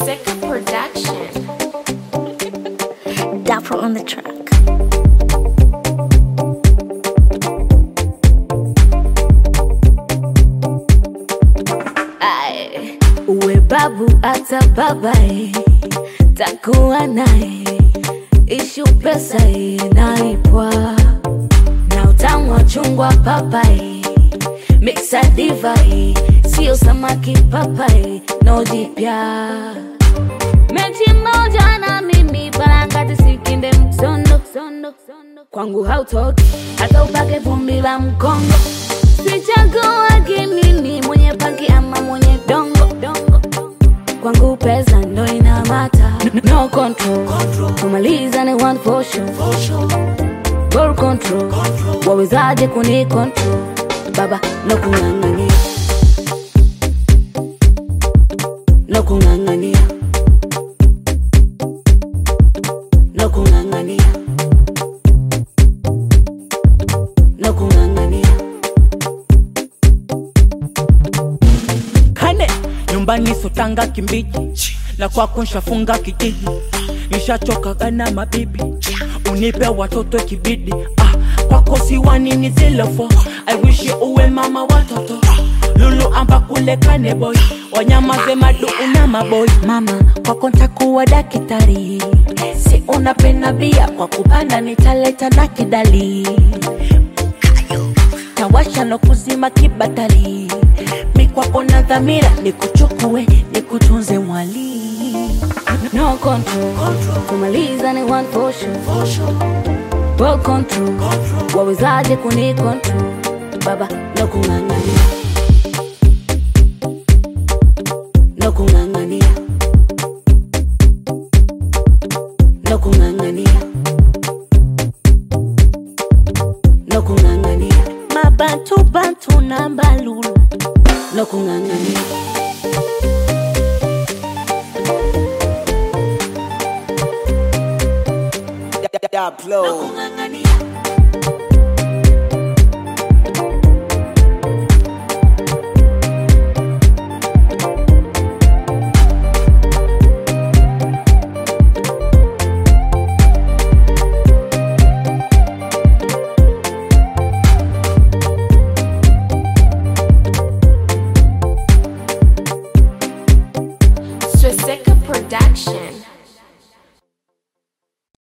Seka Production. Dapper on the track. Aye. Uwe babu hata babae, takuwa naye, ishu pesa inaipwa na utamu wa chungwa papai, mixa divai, sio samaki papai, no jipya mechi moja na mimi parangati sikinde msondo kwangu hautoki hata upake vumbi la mkongo sichaguagi mimi mwenye pangi ama mwenye dongo kwangu pesa ndo inamata no control kumaliza ni one for sure Ball control wawezaje kuni control baba no kung'ang'ania no kung'ang'ania no kung'ang'ania no kung'ang'ania kane nyumbani sotanga kimbiji la kwako nshafunga kijiji nishachokaga na mabibi unipe watoto kibidi ah, kwako siwanini zilofo aiwishi uwe mama watoto lulu amba kule kane boy wanyama ze madu una maboy mama kwako ntakuwa dakitari si unapenda bia kwa kupanda nitaleta na kidali tawasha no kuzima kibatari mikwako na dhamira nikuchukue nikutunze mwali no control kumaliza ni one for sure Ball control wawezaje kuni control baba no kung'ang'ania no kung'ang'ania no kung'ang'ania no kung'ang'ania mabantu bantu na mbalulu no kung'ang'ania Daplo. kung'ang'ania